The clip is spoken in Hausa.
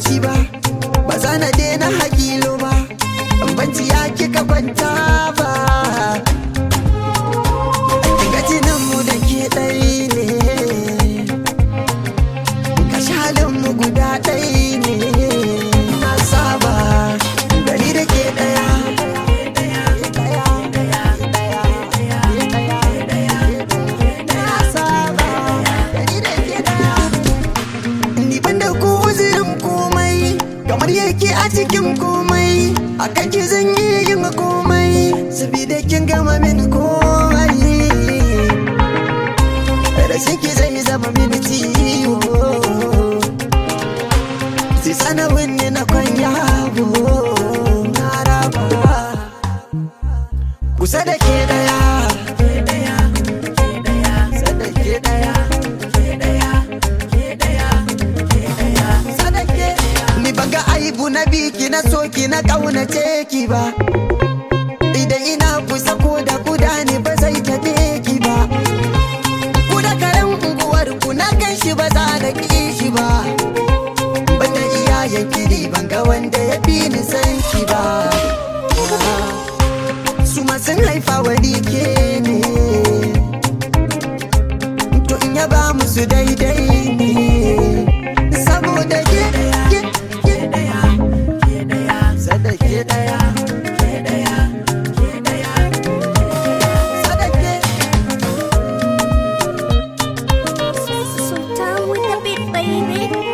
shi ba ba za na daina hakilo ba banci ya kika kwanta ba gajinin mu da ke ɗai ne kashalin mu guda ɗai ne na saba gari da ke ɗaya Na saba, gari da ke ɗaya. Ni ban da ku uzurin komai kamar yake a cikin komai a kan ki zan yi yin komai sabida kin gama min komai rashin ki zai zama mini ciwo sai sanawin ne na kwanya na raba kusa da ke daya kusa da ke daya sadake ni banga aibu na biki na soki na kaunace ki ba idan ina kusa ko da kuda ne ba zai tabe ki ba ku da karen unguwar ku na gan shi ba za na ki shi ba banda iyayen kiri banga wanda ya fi ni san ki ba su ma sun haifa wani ke ne to in ya ba musu daidai ne saboda ke ke ke daya ke daya sada ke daya ke daya ke daya sada ke Sultan with the beat, baby.